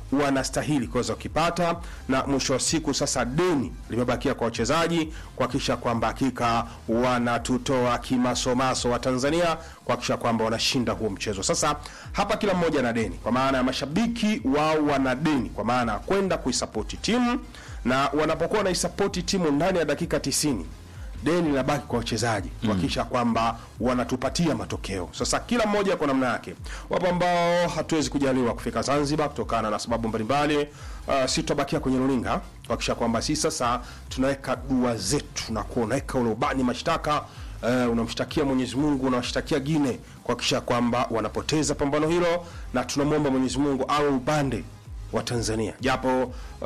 wanastahili kuweza kukipata, na mwisho wa siku sasa deni limebakia kwa wachezaji kuhakikisha kwamba hakika wanatutoa kimasomaso wa Tanzania kuhakikisha kwamba wanashinda huo mchezo. Sasa hapa kila mmoja na deni, kwa maana ya mashabiki wao wana deni, kwa maana ya kwenda kuisapoti timu, na wanapokuwa wanaisapoti timu ndani ya dakika 90 deni linabaki kwa wachezaji kuhakikisha kwamba wanatupatia matokeo. Sasa kila mmoja kwa namna yake. Wapo ambao hatuwezi kujaliwa kufika Zanzibar kutokana na sababu mbalimbali. Uh, si tutabakia kwenye runinga kuhakikisha kwamba si sasa tunaweka dua zetu na kuwa unaweka ule ubani mashtaka Uh, unamshtakia Mwenyezi Mungu unawashtakia Gine kuhakikisha kwamba wanapoteza pambano hilo, na tunamwomba Mwenyezi Mungu awe upande wa Tanzania japo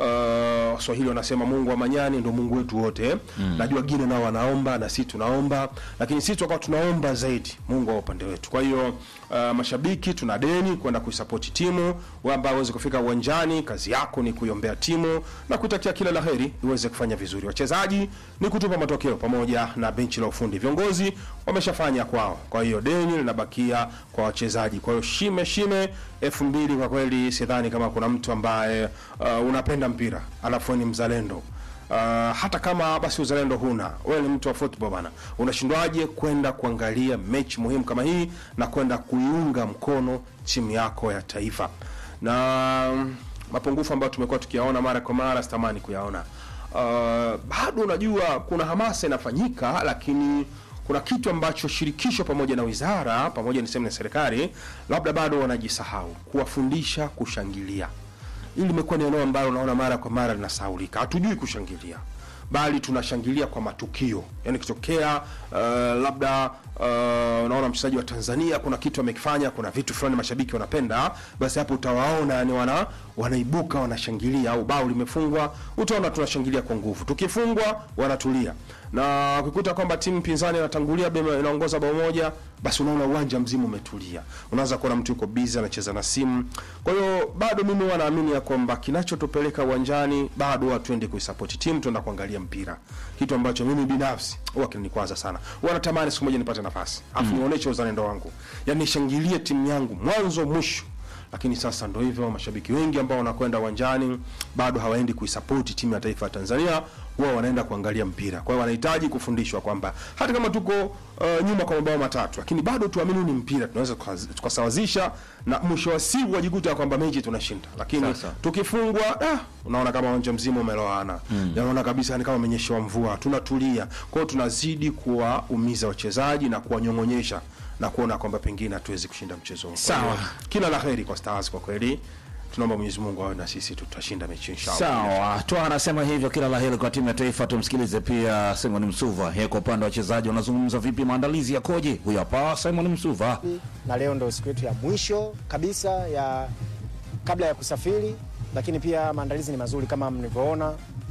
uh, Swahili wanasema Mungu wa manyani ndio Mungu wetu wote. Najua Gine nao wanaomba na sisi tunaomba, lakini sisi tukawa tunaomba zaidi Mungu wa upande wetu. Kwa hiyo uh, mashabiki tuna deni kwenda kuisapoti timu. Wewe ambaye uweze kufika uwanjani, kazi yako ni kuiombea timu na kutakia kila laheri iweze kufanya vizuri. Wachezaji ni kutupa matokeo pamoja na benchi la ufundi. Viongozi wameshafanya kwao, kwa hiyo deni linabakia kwa wachezaji. Kwa hiyo shime shime elfu mbili kwa kweli sidhani kama kuna mtu ambaye uh, unapenda mpira alafu wewe ni mzalendo uh, hata kama basi uzalendo huna, wewe ni mtu wa football bana, unashindwaje kwenda kuangalia mechi muhimu kama hii na kwenda kuiunga mkono timu yako ya taifa? Na mm, mapungufu ambayo tumekuwa tukiyaona mara kwa mara sitamani kuyaona. Uh, bado unajua kuna hamasa inafanyika, lakini kuna kitu ambacho shirikisho pamoja na wizara pamoja niseme na serikali labda bado wanajisahau kuwafundisha kushangilia. Hili limekuwa ni eneo ambalo unaona mara kwa mara linasahaulika. Hatujui kushangilia, bali tunashangilia kwa matukio. Yani kitokea uh, labda uh, unaona mchezaji wa Tanzania kuna kitu amekifanya, kuna vitu fulani mashabiki wanapenda, basi hapo utawaona yani wana wanaibuka wanashangilia, au bao limefungwa, utaona tunashangilia kwa nguvu. Tukifungwa wanatulia, na ukikuta kwamba timu pinzani inatangulia bema inaongoza bao moja, basi unaona uwanja mzima umetulia, unaanza kuona mtu yuko busy anacheza na simu. Kwa hiyo bado mimi huwa naamini ya kwamba kinachotupeleka uwanjani bado huwa tuende kuisupport timu, tuenda kuangalia mpira, kitu ambacho mimi binafsi huwa kinanikwaza sana. Huwa natamani siku moja nipate nafasi afu nionyeshe uzalendo wangu, yani nishangilie timu yangu mwanzo mwisho lakini sasa ndo hivyo, mashabiki wengi ambao wanakwenda uwanjani bado hawaendi kuisapoti timu ya taifa ya Tanzania, huwa wanaenda kuangalia mpira. Kwa hiyo wanahitaji kufundishwa kwamba hata kama tuko uh, nyuma kwa mabao matatu, lakini bado tuamini ni mpira, tunaweza tukaz- tukasawazisha na mwisho wa siku wajikuta kwamba mechi tunashinda, lakini Sasa. tukifungwa ah, unaona kama uwanja mzima umeloana mm. Unaona kabisa ni kama amenyeshewa mvua, tunatulia. Kwa hiyo tunazidi kuwaumiza wachezaji na kuwanyong'onyesha na kuona kwamba pengine hatuwezi kushinda mchezo huu. Kwa Sawa. hiyo, kila la heri kwa Stars kwa kweli, tunaomba Mwenyezi Mungu awe na sisi, tutashinda mechi inshallah. Sawa, Twa anasema hivyo, kila la heri kwa timu ya taifa. Tumsikilize pia Simon Msuva, yeye kwa upande wa wachezaji wanazungumza vipi, maandalizi yakoje? Huyu hapa Simon Msuva. na leo ndo siku yetu ya mwisho kabisa ya kabla ya kusafiri, lakini pia maandalizi ni mazuri kama mlivyoona.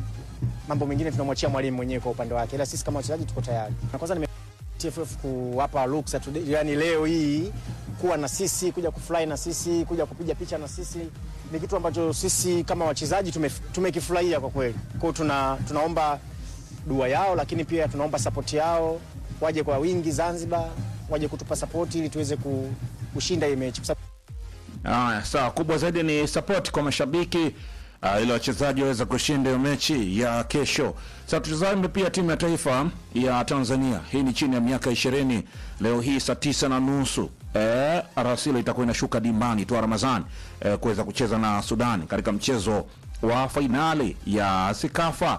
Mambo mengine tunamwachia mwalimu mwenyewe kwa upande wake, ila sisi kama wachezaji tuko tayari. Na kwanza nime TFF kuwapa ruksa tu, yani leo hii kuwa na sisi, kuja kufurahi na sisi, kuja kupiga picha na sisi ni kitu ambacho sisi kama wachezaji tume- tumekifurahia kwa kweli. Kwa hiyo tuna, tunaomba dua yao, lakini pia tunaomba sapoti yao, waje kwa wingi Zanzibar, waje kutupa sapoti ili tuweze ku- kushinda hii mechi kwa sababu Haya, sawa. Kubwa zaidi ni support kwa mashabiki uh, ili wachezaji waweze kushinda hiyo mechi ya kesho. Sasa tutazame pia timu ya taifa ya Tanzania. Hii ni chini ya miaka ishirini. Leo hii saa tisa na nusu eh, Arasilo itakuwa inashuka dimbani tu Ramadhani eh, kuweza kucheza na Sudan katika mchezo wa fainali ya Sikafa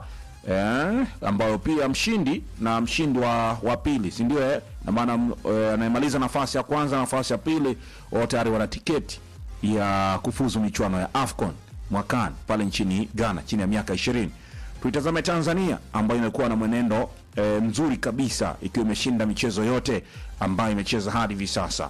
eh, ambayo pia mshindi na mshindi wa, wa pili si ndio eh? na maana eh, anayemaliza nafasi ya kwanza na nafasi ya pili wao tayari wana tiketi ya kufuzu michuano ya AFCON mwakani pale nchini Ghana chini ya miaka ishirini. Tuitazame Tanzania ambayo imekuwa na mwenendo eh, mzuri kabisa ikiwa imeshinda michezo yote ambayo imecheza hadi hivi sasa.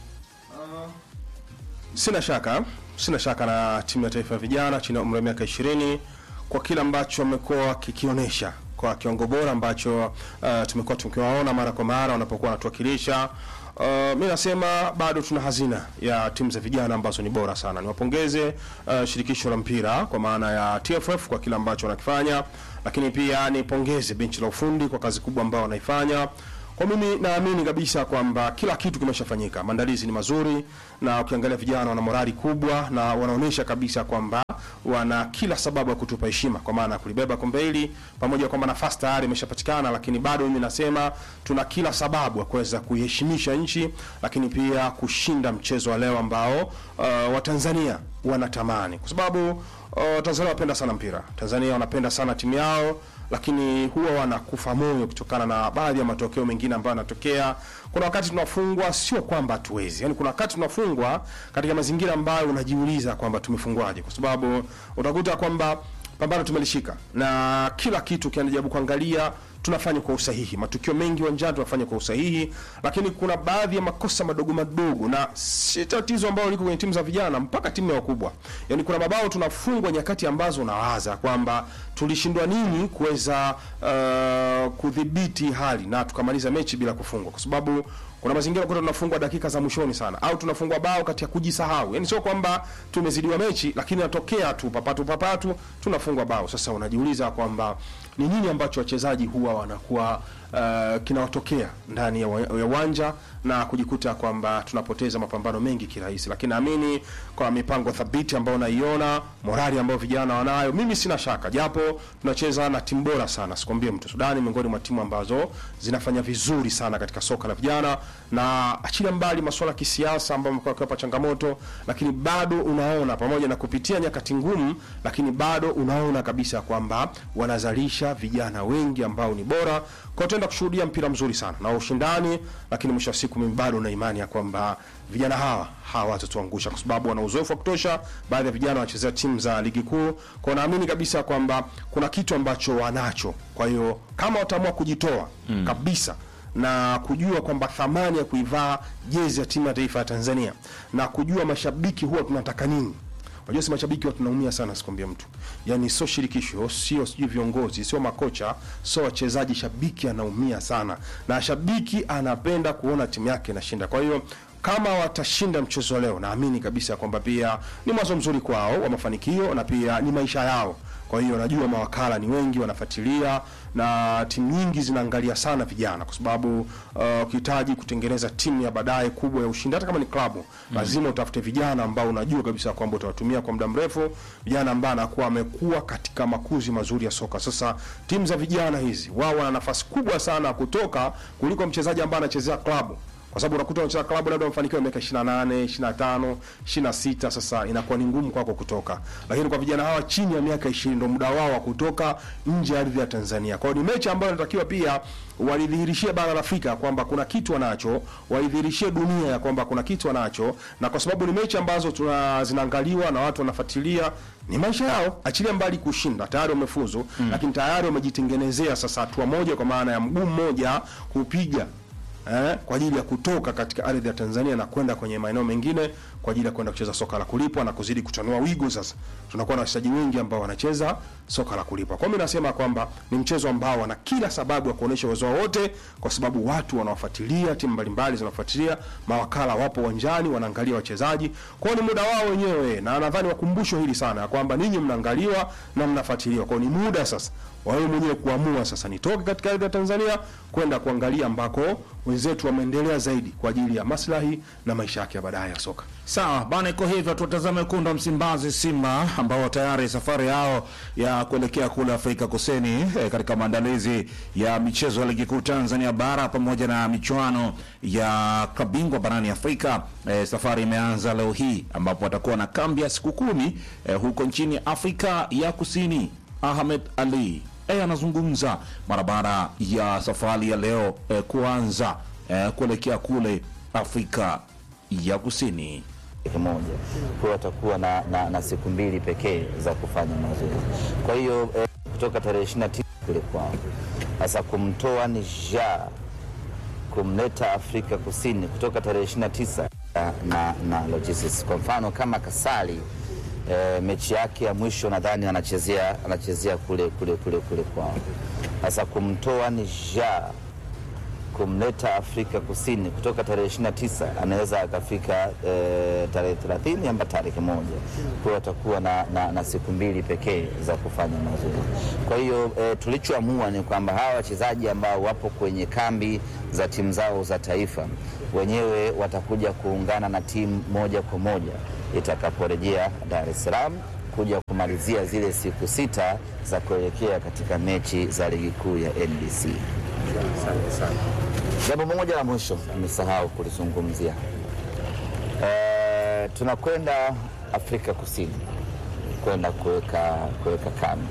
Sina shaka, sina shaka na timu ya taifa ya vijana chini ya umri wa miaka 20 kwa kile ambacho wamekuwa kikionyesha kwa kiwango bora ambacho uh, tumekuwa tukiwaona mara kwa mara wanapokuwa wanatuwakilisha. Uh, mi nasema bado tuna hazina ya timu za vijana ambazo ni bora sana. Niwapongeze uh, shirikisho la mpira kwa maana ya TFF kwa kile ambacho wanakifanya, lakini pia nipongeze benchi la ufundi kwa kazi kubwa ambayo wanaifanya. Kwa mimi naamini kabisa kwamba kila kitu kimeshafanyika, maandalizi ni mazuri, na ukiangalia vijana wana morali kubwa na wanaonyesha kabisa kwamba wana kila sababu ya kutupa heshima kwa maana ya kulibeba kombe hili, pamoja kwamba nafasi tayari imeshapatikana, lakini bado mimi nasema tuna kila sababu ya kuweza kuiheshimisha nchi, lakini pia kushinda mchezo wa leo ambao uh, Watanzania wanatamani kwa sababu uh, Tanzania wanapenda sana mpira, Tanzania wanapenda sana timu yao lakini huwa wanakufa moyo kutokana na baadhi ya matokeo mengine ambayo yanatokea. Kuna wakati tunafungwa, sio kwamba hatuwezi, yani kuna wakati tunafungwa katika mazingira ambayo unajiuliza kwamba tumefungwaje, kwa sababu utakuta kwamba pambano tumelishika na kila kitu kinajaribu kuangalia tunafanya kwa usahihi, matukio mengi uwanjani tunafanya kwa usahihi, lakini kuna baadhi ya makosa madogo madogo, na si tatizo ambalo liko kwenye timu za vijana mpaka timu ya wakubwa. Yani kuna mabao tunafungwa nyakati ambazo unawaza kwamba tulishindwa nini kuweza uh, kudhibiti hali na tukamaliza mechi bila kufungwa, kwa sababu kuna mazingira kuta tunafungwa dakika za mwishoni sana, au tunafungwa bao kati ya kujisahau. Yani sio kwamba tumezidiwa mechi, lakini natokea tu papatu papatu tunafungwa bao. Sasa unajiuliza kwamba ni nini ambacho wachezaji huwa wanakuwa uh, kinawatokea ndani ya wa- ya uwanja na kujikuta kwamba tunapoteza mapambano mengi kirahisi, lakini naamini kwa mipango thabiti ambayo naiona, morali ambayo vijana wanayo, mimi sina shaka, japo tunacheza na timu bora sana, sikwambie mtu. Sudani miongoni mwa timu ambazo zinafanya vizuri sana katika soka la vijana, na achilia mbali masuala ya kisiasa ambayo yamekuwa yakiwapa changamoto, lakini bado unaona pamoja na kupitia nyakati ngumu, lakini bado unaona kabisa kwamba wanazalisha vijana wengi ambao ni bora kwa tutaenda kushuhudia mpira mzuri sana na ushindani, lakini mwisho wa siku mimi bado na imani ya kwamba vijana hawa hawatatuangusha kwa sababu wana uzoefu wa kutosha. Baadhi ya vijana wanachezea timu za ligi kuu, kwa naamini kabisa kwamba kuna kitu ambacho wanacho. Kwa hiyo kama wataamua kujitoa kabisa na kujua kwamba thamani ya kuivaa jezi ya timu ya taifa ya Tanzania na kujua mashabiki huwa tunataka nini Unajua si mashabiki watu tunaumia sana, sikwambia mtu. Yaani sio shirikisho, sio sijui viongozi, sio makocha, sio wachezaji, shabiki anaumia sana. Na shabiki anapenda kuona timu yake inashinda. Kwa hiyo kama watashinda mchezo wa leo, naamini kabisa kwamba pia ni mwanzo mzuri kwao wa mafanikio na pia ni maisha yao. Kwa hiyo najua mawakala ni wengi wanafuatilia na timu nyingi zinaangalia sana vijana, kwa sababu uh, ukihitaji kutengeneza timu ya baadaye kubwa ya ushindi, hata kama ni klabu lazima utafute vijana ambao unajua kabisa kwamba utawatumia kwa muda mrefu, vijana ambao anakuwa amekuwa katika makuzi mazuri ya soka. Sasa timu za vijana hizi wao wana nafasi kubwa sana ya kutoka kuliko mchezaji ambaye anachezea klabu kwa sababu unakuta unacheza klabu labda umefanikiwa miaka 28, 25, 26, sasa inakuwa ni ngumu kwako kutoka. Lakini kwa vijana hawa chini ya miaka 20 ndio muda wao wa kutoka nje ya ardhi ya Tanzania. Kwa hiyo ni mechi ambayo inatakiwa pia walidhihirishie bara la Afrika kwamba kuna kitu wanacho, walidhihirishie dunia ya kwamba kuna kitu wanacho, na kwa sababu ni mechi ambazo tuna zinaangaliwa na watu wanafuatilia ni maisha yao, achilia mbali kushinda, tayari wamefuzu mm. lakini tayari wamejitengenezea sasa hatua moja, kwa maana ya mguu mmoja kupiga eh, kwa ajili ya kutoka katika ardhi ya Tanzania na kwenda kwenye maeneo mengine kwa ajili ya kwenda kucheza soka la kulipwa na kuzidi kutanua wigo. Sasa tunakuwa na wachezaji wengi ambao wanacheza soka la kulipwa. Kwa mimi nasema kwamba ni mchezo ambao wana kila sababu ya kuonesha uwezo wao wote, kwa sababu watu wanawafuatilia, timu mbalimbali zinafuatilia, mawakala wapo uwanjani wanaangalia wachezaji. Kwa hiyo ni muda wao wenyewe, na nadhani wakumbusho hili sana ya kwamba ninyi mnaangaliwa na mnafuatiliwa. Kwa hiyo ni muda sasa wawe mwenyewe kuamua sasa, nitoke katika ardhi ya Tanzania kwenda kuangalia ambako wenzetu wameendelea zaidi kwa ajili ya maslahi na maisha yake ya baadaye ya soka. Sawa bana, iko hivyo. Tutazame wekundu wa Msimbazi, Simba ambao tayari safari yao ya kuelekea kule Afrika Kusini eh, katika maandalizi ya michezo ya ligi kuu Tanzania bara pamoja na michuano ya kabingwa barani Afrika. Eh, safari imeanza leo hii ambapo watakuwa na kambi ya siku kumi eh, huko nchini Afrika ya Kusini. Ahmed Ali eh, anazungumza mara baada ya safari ya leo eh, kuanza eh, kuelekea kule Afrika ya Kusini. moja kwa watakuwa na, na, na siku mbili pekee za kufanya mazoezi. Kwa hiyo eh, kutoka tarehe 29 kule kwao sasa kumtoa Niger kumleta Afrika Kusini kutoka tarehe 29 na, na, na logistics. Kwa mfano kama Kasali eh, mechi yake ya mwisho nadhani anachezea anachezea kule kule kule kule kwao. Sasa kumtoa Niger kumleta Afrika Kusini kutoka tarehe 29 anaweza akafika e, tarehe 30 amba tarehe moja. Kwa hiyo watakuwa na, na, na siku mbili pekee za kufanya mazoezi. Kwa hiyo e, tulichoamua ni kwamba hawa wachezaji ambao wapo kwenye kambi za timu zao za taifa wenyewe watakuja kuungana na timu moja kwa moja itakaporejea Dar es Salaam kuja kumalizia zile siku sita za kuelekea katika mechi za ligi kuu ya NBC. Jambo moja la mwisho nimesahau kulizungumzia. Eh, tunakwenda Afrika Kusini kwenda kuweka kuweka kambi.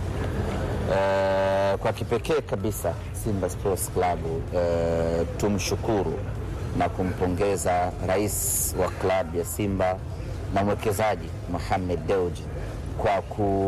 Eh, kwa kipekee kabisa Simba Sports Club eh, tumshukuru na kumpongeza rais wa klabu ya Simba na mwekezaji Mohamed Dewji kwa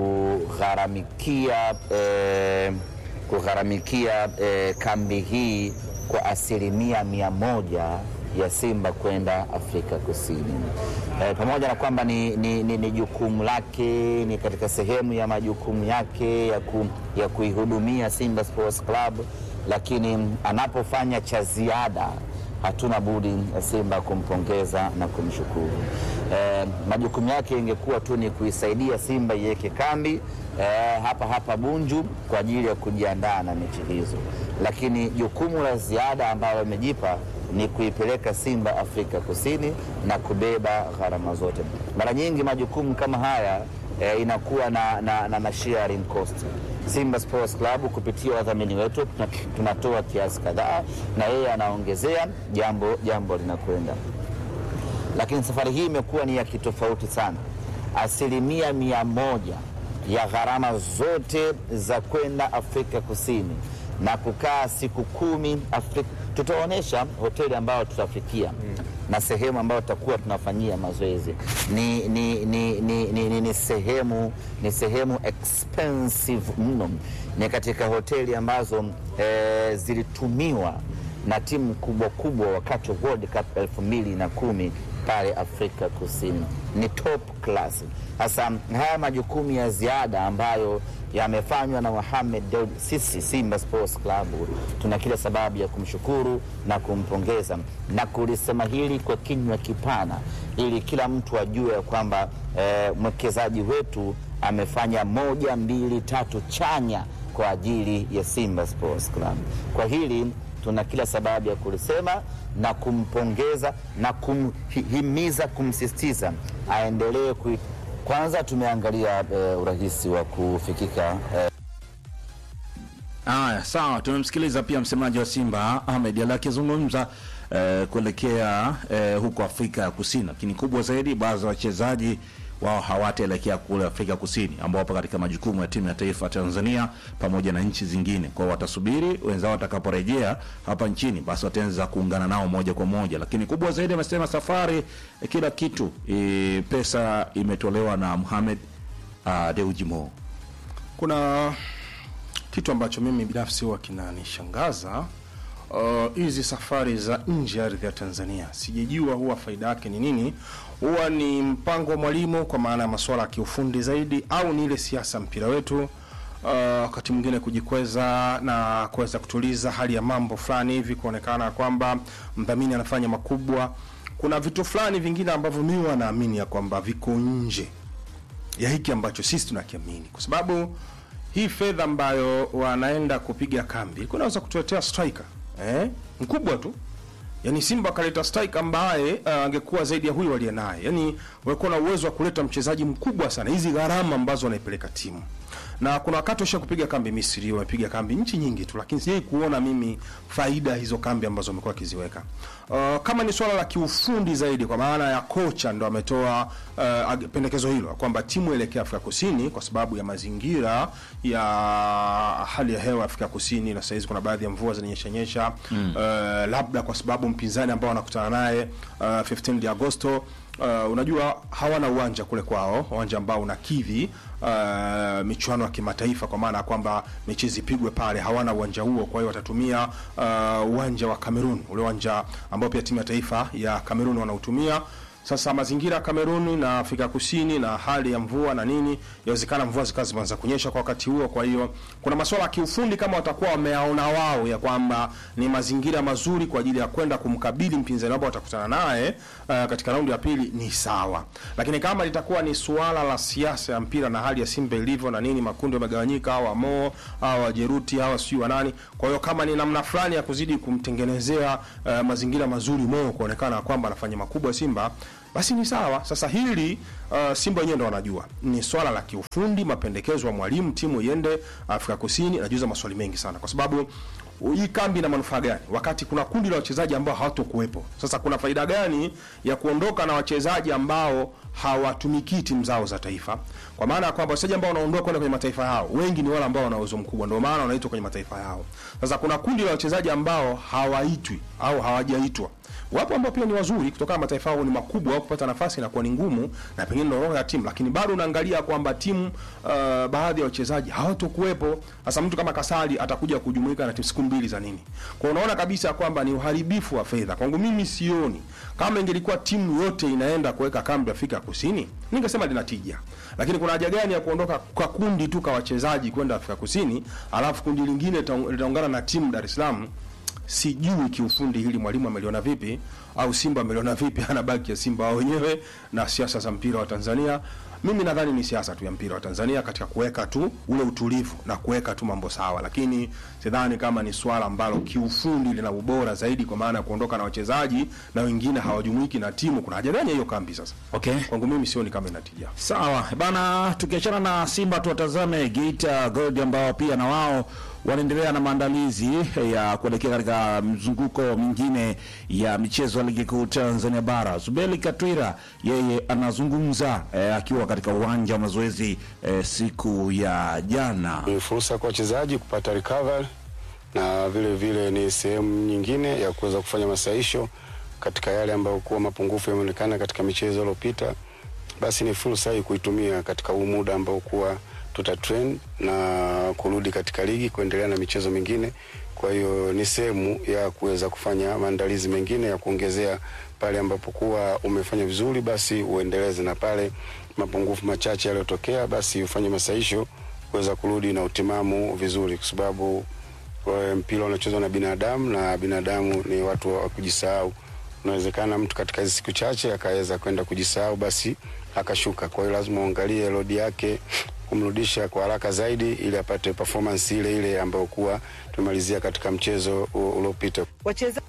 kugharamikia eh, kugharamikia eh, kambi hii kwa asilimia mia moja ya Simba kwenda Afrika Kusini. E, pamoja na kwamba ni, ni, ni, ni jukumu lake, ni katika sehemu ya majukumu yake ya, ku, ya kuihudumia Simba Sports Club, lakini anapofanya cha ziada hatuna budi ya Simba kumpongeza na kumshukuru. E, majukumu yake ingekuwa tu ni kuisaidia Simba iweke kambi e, hapa hapa Bunju kwa ajili ya kujiandaa na mechi hizo, lakini jukumu la ziada ambalo amejipa ni kuipeleka Simba Afrika Kusini na kubeba gharama zote. Mara nyingi majukumu kama haya e, inakuwa na, na, na, na sharing cost. Simba Sports Club kupitia wadhamini wetu tuna- tunatoa kiasi kadhaa na yeye anaongezea, jambo jambo linakwenda lakini safari hii imekuwa ni ya kitofauti sana. Asilimia mia moja ya gharama zote za kwenda Afrika Kusini na kukaa siku kumi Afrika, tutaonyesha hoteli ambayo tutafikia na sehemu ambayo tutakuwa tunafanyia mazoezi ni, ni, ni, ni, ni, ni, ni sehemu ni sehemu expensive mno, ni katika hoteli ambazo eh, zilitumiwa na timu kubwa kubwa wakati wa World Cup elfu mbili na kumi pale Afrika Kusini, ni top class. Sasa haya majukumu ya ziada ambayo yamefanywa na Mohamed Dewji, sisi Simba Sports Club tuna kila sababu ya kumshukuru na kumpongeza na kulisema hili kwa kinywa kipana, ili kila mtu ajue ya kwamba eh, mwekezaji wetu amefanya moja, mbili, tatu chanya kwa ajili ya Simba Sports Club. Kwa hili tuna kila sababu ya kulisema na kumpongeza na kumhimiza, kumsisitiza aendelee kui... Kwanza tumeangalia eh, urahisi wa kufikika eh, Haya, sawa. Tumemsikiliza pia msemaji wa Simba Ahmed Ali akizungumza eh, kuelekea eh, huko Afrika ya Kusini, lakini kubwa zaidi, baadhi ya wachezaji wao hawataelekea kule Afrika Kusini, ambao wapo katika majukumu ya timu ya taifa ya Tanzania pamoja na nchi zingine. Kwao watasubiri wenzao watakaporejea hapa nchini, basi wataanza kuungana nao moja kwa moja. Lakini kubwa zaidi, amesema safari, eh, kila kitu, eh, pesa imetolewa na Mohamed uh, Dewji Mo. kuna kitu ambacho mimi binafsi huwa kinanishangaza uh, hizi safari za nje ya ardhi ya Tanzania, sijajua huwa faida yake ni nini. Huwa ni mpango wa mwalimu kwa maana ya masuala ya kiufundi zaidi, au ni ile siasa mpira wetu uh, wakati mwingine kujikweza na kuweza kutuliza hali ya mambo fulani hivi, kuonekana kwamba mdhamini anafanya makubwa. Kuna vitu fulani vingine ambavyo mimi huwa naamini ya kwamba viko nje ya hiki ambacho sisi tunakiamini, kwa sababu hii fedha ambayo wanaenda kupiga kambi kunaweza kutuletea striker eh, mkubwa tu. Yani Simba akaleta striker ambaye uh, angekuwa zaidi ya huyu aliye naye, yani walikuwa na uwezo wa kuleta mchezaji mkubwa sana, hizi gharama ambazo wanaipeleka timu na kuna wakati washa kupiga kambi Misri, wamepiga kambi nchi nyingi tu, lakini sijai kuona mimi faida hizo kambi ambazo wamekuwa wakiziweka. Uh, kama ni swala la kiufundi zaidi, kwa maana ya kocha ndo ametoa uh, ag- pendekezo hilo kwamba timu elekea Afrika Kusini kwa sababu ya mazingira ya hali ya hewa Afrika Kusini, na sahizi kuna baadhi ya mvua zinanyesha nyesha mm. uh, labda kwa sababu mpinzani ambao wanakutana naye uh, 15 Agosto Uh, unajua hawana uwanja kule kwao, uwanja ambao unakidhi uh, michuano ya kimataifa, kwa maana ya kwamba mechi zipigwe pale. Hawana uwanja huo, kwa hiyo watatumia uh, uwanja wa Cameroon, ule uwanja ambao pia timu ya taifa ya Cameroon wanautumia. Sasa mazingira ya Kameruni na Afrika Kusini na hali ya mvua na nini, yawezekana mvua zikawa zimeanza kunyesha kwa wakati huo. Kwa hiyo kuna masuala ya kiufundi kama watakuwa wameaona wao ya kwamba ni mazingira mazuri kwa ajili ya kwenda kumkabili mpinzani ambao watakutana naye uh, katika raundi ya pili ni sawa, lakini kama litakuwa ni suala la siasa ya mpira na hali ya Simba ilivyo na nini, makundi yamegawanyika, hawa Mo hawa Jeruti hawa sijui wa nani. Kwa hiyo kama ni namna fulani ya kuzidi kumtengenezea uh, mazingira mazuri Mo kuonekana kwamba anafanya makubwa Simba basi ni sawa. Sasa hili uh, Simba wenyewe ndo wanajua ni swala la kiufundi, mapendekezo ya mwalimu, timu iende Afrika Kusini. Najuza maswali mengi sana, kwa sababu hii kambi ina manufaa gani wakati kuna kundi la wachezaji ambao hawatokuwepo? Sasa kuna faida gani ya kuondoka na wachezaji ambao hawatumikii timu zao za taifa? Kwa maana ya kwamba wachezaji ambao wanaondoka kwenda kwenye mataifa yao wengi ni wale ambao wana uwezo mkubwa, ndio maana wanaitwa kwenye mataifa yao. Sasa kuna kundi la wachezaji ambao hawaitwi au hawajaitwa wapo ambao pia ni wazuri kutokana na mataifa yao ni makubwa, au kupata nafasi inakuwa ni ngumu, na pengine ndio roho ya timu, lakini bado unaangalia kwamba timu uh, baadhi ya wachezaji hawatokuwepo. Sasa mtu kama Kasali atakuja kujumuika na timu siku mbili za nini? Kwa unaona kabisa kwamba ni uharibifu wa fedha. Kwangu mimi sioni kama ingelikuwa timu yote inaenda kuweka kambi Afrika Kusini, ningesema lina tija, lakini kuna haja gani ya kuondoka kwa kundi tu kwa wachezaji kwenda Afrika Kusini, alafu kundi lingine litaung- litaungana na timu Dar es Salaam sijui kiufundi hili mwalimu ameliona vipi au Simba ameliona vipi, anabaki ya Simba wao wenyewe na siasa za mpira wa Tanzania. Mimi nadhani ni siasa tu ya mpira wa Tanzania katika kuweka tu ule utulivu na kuweka tu mambo sawa, lakini sidhani kama ni swala ambalo kiufundi lina ubora zaidi, kwa maana ya kuondoka na wachezaji na wengine hawajumuiki na timu. Kuna haja gani ya hiyo kambi sasa? Okay. Kwangu mimi sioni kama inatija. Sawa bana, tukiachana na Simba tuwatazame Geita Gold ambao pia na wao wanaendelea na maandalizi ya kuelekea katika mzunguko mwingine ya michezo ya ligi kuu Tanzania bara. Zubeli Katwira yeye anazungumza eh, akiwa katika uwanja wa mazoezi eh, siku ya jana. Ni fursa kwa wachezaji kupata recovery na vile vile ni sehemu nyingine ya kuweza kufanya masahisho katika yale ambayo kuwa mapungufu yameonekana katika michezo iliyopita. Basi ni fursa hii kuitumia katika huu muda ambao kuwa tuta train na kurudi katika ligi kuendelea na michezo mingine. Kwa hiyo ni sehemu ya kuweza kufanya maandalizi mengine ya kuongezea pale ambapo kuwa umefanya vizuri, basi uendeleze, na pale mapungufu machache yaliyotokea, basi ufanye masahisho kuweza kurudi na utimamu vizuri, kwa sababu eh, mpira unachezwa na binadamu na binadamu ni watu wa kujisahau. Unawezekana mtu katika hizi siku chache akaweza kwenda kujisahau, basi akashuka. Kwa hiyo lazima uangalie lodi yake kumrudisha kwa haraka zaidi, ili apate performance ile ile ambayo kuwa tumemalizia katika mchezo u- uliopita. wacheza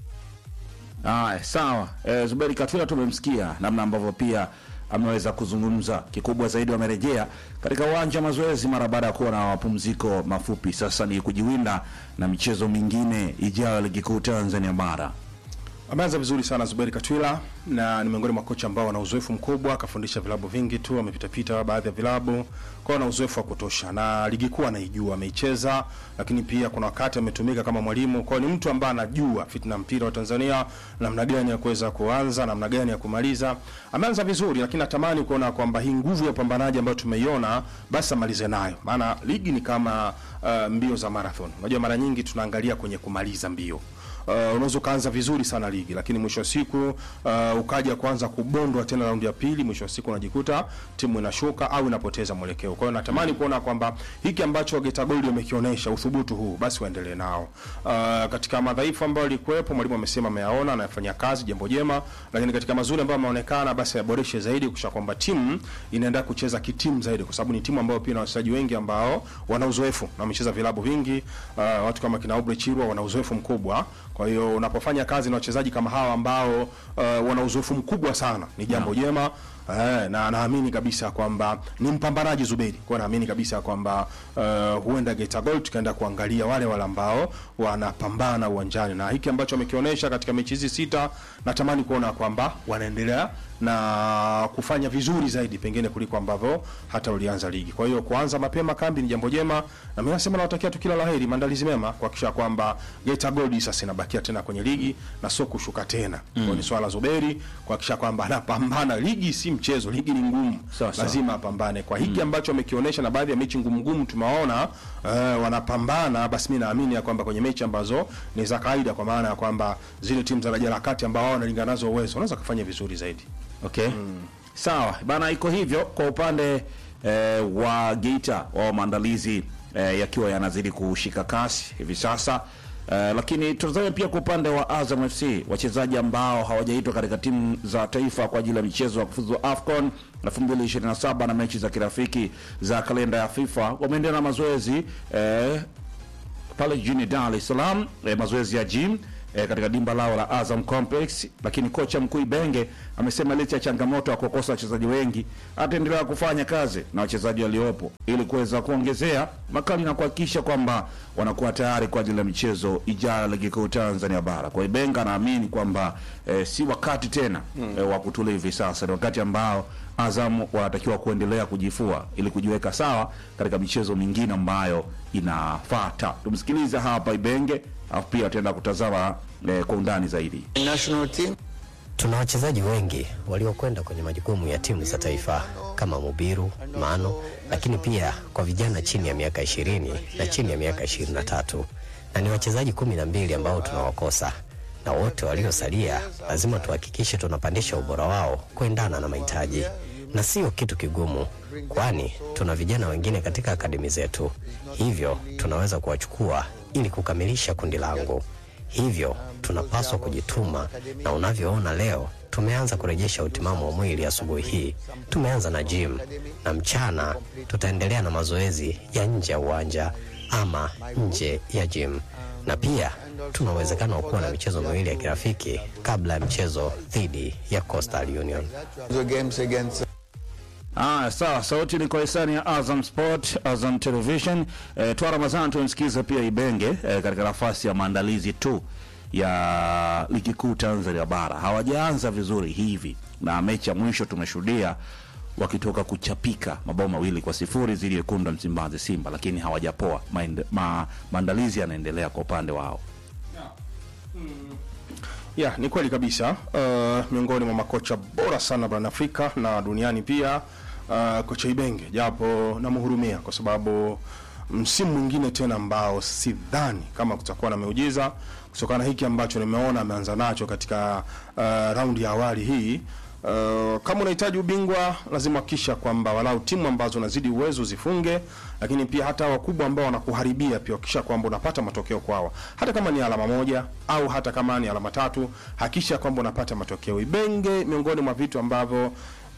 Aya, sawa. E, Zuberi Katwira tumemsikia namna ambavyo pia ameweza kuzungumza. Kikubwa zaidi wamerejea katika uwanja wa mazoezi mara baada ya kuwa na mapumziko mafupi. Sasa ni kujiwinda na michezo mingine ijayo ya ligi kuu Tanzania bara. Ameanza vizuri sana Zuberi Katwila na ni miongoni mwa kocha ambao wana uzoefu mkubwa, akafundisha vilabu vingi tu, amepitapita baadhi ya vilabu, kwa ana uzoefu wa kutosha na ligi kuu anaijua, ameicheza, lakini pia kuna wakati ametumika kama mwalimu. Kwa hiyo ni mtu ambaye anajua fitna mpira wa Tanzania, namna gani ya kuweza kuanza, namna gani ya kumaliza. Ameanza vizuri, lakini natamani kuona kwamba hii nguvu ya upambanaji ambayo tumeiona basi amalize nayo, maana ligi ni kama uh, mbio za marathon. Unajua mara nyingi tunaangalia kwenye kumaliza mbio Uh, unaweza ukaanza vizuri sana ligi lakini mwisho wa siku uh, ukaja kuanza kubondwa tena raundi ya pili, mwisho wa siku unajikuta timu inashuka au inapoteza mwelekeo. Kwa hiyo natamani kuona kwamba hiki ambacho Geita Gold wamekionyesha uthubutu huu basi waendelee nao. Uh, katika madhaifu ambayo yalikuwepo mwalimu amesema ameyaona na yafanyia kazi, jambo jema, lakini katika mazuri ambayo yameonekana basi yaboreshe zaidi kusha kwamba timu inaenda kucheza kitimu zaidi, kwa sababu ni timu ambayo pia na wachezaji wengi ambao wana uzoefu na wamecheza vilabu vingi. Uh, watu kama kina Aubrey Chirwa wana uzoefu mkubwa kwa hiyo unapofanya kazi na wachezaji kama hawa ambao uh, wana uzoefu mkubwa sana ni jambo jema. Eh, na naamini kabisa kwamba ni mpambanaji Zuberi. Kwa hiyo naamini kabisa kwamba uh, huenda Geita Gold tukaenda kuangalia wale wale ambao wanapambana uwanjani, na hiki ambacho wamekionyesha katika mechi hizi sita, natamani kuona kwamba wanaendelea na kufanya vizuri zaidi pengine kuliko ambavyo hata ulianza ligi. Kwa hiyo kuanza mapema kambi ni jambo jema, na mimi nasema nawatakia tu kila laheri, maandalizi mema kuhakikisha kwamba Geita Gold sasa inabakia tena kwenye ligi na sio kushuka tena. Kwa hiyo ni swala Zuberi kuhakikisha kwamba anapambana. Ligi si mchezo, ligi ni ngumu, Sawa, sawa. lazima apambane. Kwa hiki ambacho amekionyesha na baadhi ya mechi ngumu ngumu tumewaona uh, wanapambana, basi mimi naamini ya kwamba kwenye mechi ambazo ni za kawaida, kwa maana ya kwamba zile timu za daraja la kati ambao wao wanalingana nazo uwezo, wanaweza kufanya vizuri zaidi. Okay. Sawa bana, iko hivyo kwa upande eh, wa Geita wao maandalizi eh, yakiwa yanazidi kushika kasi hivi sasa eh, lakini tutazame pia kwa upande wa Azam FC wachezaji ambao hawajaitwa katika timu za taifa kwa ajili ya michezo ya kufuzu AFCON 2027 na mechi za kirafiki za kalenda ya FIFA wameendelea na mazoezi eh, pale jijini Dar es Salaam eh, mazoezi ya gym eh, katika dimba lao la Azam Complex, lakini kocha mkuu Ibenge amesema licha ya changamoto ya kukosa wachezaji wengi ataendelea kufanya kazi na wachezaji waliopo ili kuweza kuongezea makali na kuhakikisha kwamba wanakuwa tayari kwa ajili ya michezo ijayo ya ligi kuu Tanzania bara. Kwa Ibenga anaamini kwamba eh, si wakati tena eh, wa kutulia hivi sasa, ni wakati ambao Azam wanatakiwa kuendelea kujifua ili kujiweka sawa katika michezo mingine ambayo inafuata. Tumsikilize hapa Ibenge, alafu pia tutaenda kutazama eh, kwa undani zaidi. national team Tuna wachezaji wengi waliokwenda kwenye majukumu ya timu za taifa kama Mubiru, Mano, lakini pia kwa vijana chini ya miaka ishirini na chini ya miaka ishirini na tatu na ni wachezaji kumi na mbili ambao tunawakosa, na wote waliosalia lazima tuhakikishe tunapandisha ubora wao kuendana na mahitaji, na sio kitu kigumu, kwani tuna vijana wengine katika akademi zetu, hivyo tunaweza kuwachukua ili kukamilisha kundi langu. Hivyo tunapaswa kujituma, na unavyoona leo tumeanza kurejesha utimamu wa mwili asubuhi hii. Tumeanza na gym na mchana tutaendelea na mazoezi ya nje ya uwanja ama nje ya gym, na pia tuna uwezekano wa kuwa na michezo miwili ya kirafiki kabla ya mchezo dhidi ya Coastal Union. the games against Ah, sawa. Sauti ni kwa hisani ya Azam Sport, Azam Television. Eh, Twa Ramadhani tumsikiza pia Ibenge eh, katika nafasi ya maandalizi tu ya ligi kuu Tanzania bara. Hawajaanza vizuri hivi, na mechi ya mwisho tumeshuhudia wakitoka kuchapika mabao mawili kwa sifuri dhidi ya Wekundu wa Msimbazi Simba, lakini hawajapoa. Maende- ma, maandalizi yanaendelea kwa upande wao. ya ni kweli kabisa uh, miongoni mwa makocha bora sana barani Afrika na duniani pia uh, kocha Ibenge, japo namhurumia kwa sababu msimu mwingine tena ambao sidhani kama kutakuwa na miujiza kutokana na hiki ambacho nimeona ameanza nacho katika uh, raundi ya awali hii. Uh, kama unahitaji ubingwa lazima hakikisha kwamba walau timu ambazo unazidi uwezo zifunge, lakini pia hata wakubwa ambao wanakuharibia pia hakikisha kwamba unapata matokeo kwao, hata kama ni alama moja au hata kama ni alama tatu, hakikisha kwamba unapata matokeo. Ibenge miongoni mwa vitu ambavyo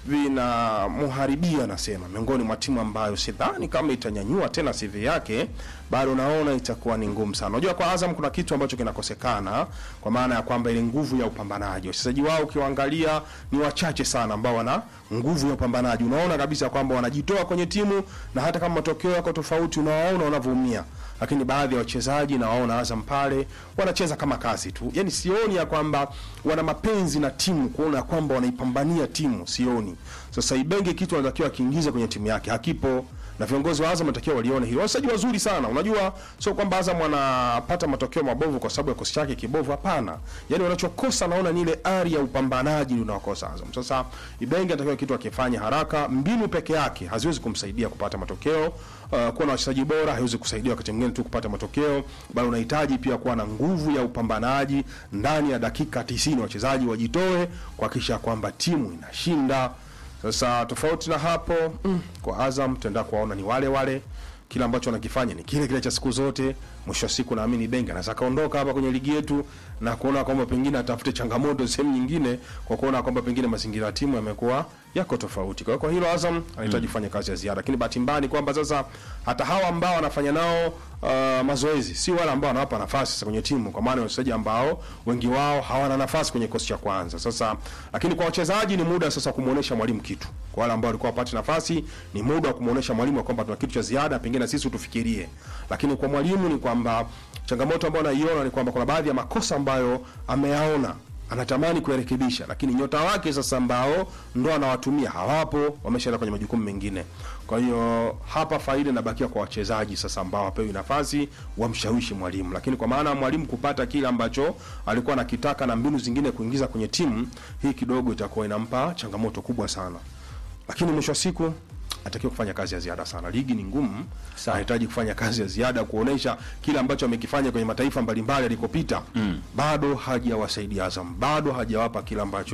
vinamharibia nasema, miongoni mwa timu ambayo sidhani kama itanyanyua tena CV yake, bado naona itakuwa ni ngumu sana. Unajua, kwa Azam kuna kitu ambacho kinakosekana, kwa maana ya kwamba ile nguvu ya upambanaji. Wachezaji wao ukiwaangalia ni wachache sana ambao wana nguvu ya upambanaji. Unaona kabisa kwamba wanajitoa kwenye timu, na hata kama matokeo yako tofauti, unawaona wanavyoumia lakini baadhi ya wachezaji na waona Azam pale wanacheza kama kazi tu, yani sioni ya kwamba wana mapenzi na timu, kuona ya kwamba wanaipambania timu, sioni. Sasa Ibenge kitu anatakiwa akiingiza kwenye timu yake hakipo, na viongozi wa Azam wanatakiwa walione hilo. Wachezaji wazuri sana, unajua, sio kwamba Azam wanapata matokeo mabovu kwa sababu ya kosi chake kibovu, hapana. Yani wanachokosa naona ni ile ari ya upambanaji ndio unaokosa Azam. Sasa Ibenge anatakiwa kitu akifanya haraka, mbinu peke yake haziwezi kumsaidia kupata matokeo. Uh, kuwa na wachezaji bora haiwezi kusaidia wakati mwingine tu kupata matokeo, bali unahitaji pia kuwa na nguvu ya upambanaji ndani ya dakika 90 wachezaji wajitoe kuhakikisha kwamba timu inashinda. Sasa tofauti na hapo mm, kwa Azam tutaenda kuwaona ni wale wale, kila ambacho wanakifanya ni kile kile cha siku zote. Mwisho wa siku naamini Benga anaweza kaondoka hapa kwenye ligi yetu na kuona kwamba pengine atafute changamoto sehemu nyingine, kwa kuona kwamba pengine mazingira ya timu yamekuwa yako tofauti. Kwa hiyo kwa hilo Azam anahitaji kufanya kazi ya ziada, lakini bahati mbaya ni kwamba sasa hata hawa ambao wanafanya nao uh, mazoezi si wale ambao wanawapa nafasi sasa kwenye timu, kwa maana wachezaji ambao wengi wao hawana nafasi kwenye kikosi cha kwanza. Sasa lakini kwa wachezaji ni muda sasa kumuonesha mwalimu kitu. Kwa wale ambao walikuwa wapate nafasi ni muda wa kumuonesha mwalimu kwamba tuna kitu cha ziada, pengine na sisi tufikirie. Lakini kwa mwalimu ni kwamba changamoto ambayo anaiona ni kwamba kuna baadhi ya makosa ambayo ameyaona anatamani kuyarekebisha, lakini nyota wake sasa ambao ndo anawatumia hawapo, wameshaenda kwenye majukumu mengine. Kwa hiyo hapa faida inabakia kwa wachezaji sasa ambao hapewi nafasi wamshawishi mwalimu, lakini kwa maana ya mwalimu kupata kile ambacho alikuwa anakitaka na mbinu zingine kuingiza kwenye timu hii, kidogo itakuwa inampa changamoto kubwa sana, lakini mwisho wa siku atakiwa kufanya kazi ya ziada sana. Ligi ni ngumu, anahitaji kufanya kazi ya ziada kuonesha kile ambacho amekifanya kwenye mataifa mbalimbali alikopita. Bado hajawasaidia Azam, bado hajawapa kile ambacho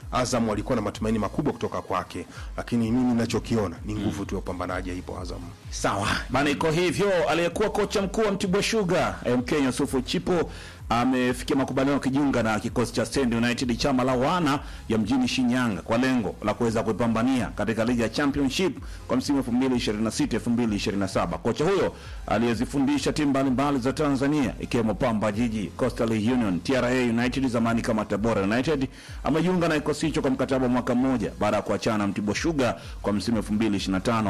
Azam walikuwa na matumaini makubwa kutoka kwake, lakini mimi ninachokiona ni nguvu tu ya upambanaji ipo Azam. Sawa bana, iko hivyo. Aliyekuwa kocha mkuu wa Mtibwa Sugar Mkenya Yusufu Chipo amefikia makubaliano kujiunga na kikosi cha Stand United chama la wana ya mjini Shinyanga kwa lengo la kuweza kuipambania katika ligi ya Championship kwa msimu 2026 2027. Kocha huyo aliyezifundisha timu mbalimbali za Tanzania ikiwemo Pamba Jiji, Coastal Union, TRA United zamani kama Tabora United amejiunga na kikosi hicho kwa mkataba wa mwaka mmoja baada ya kuachana na Mtibwa Sugar kwa msimu 2025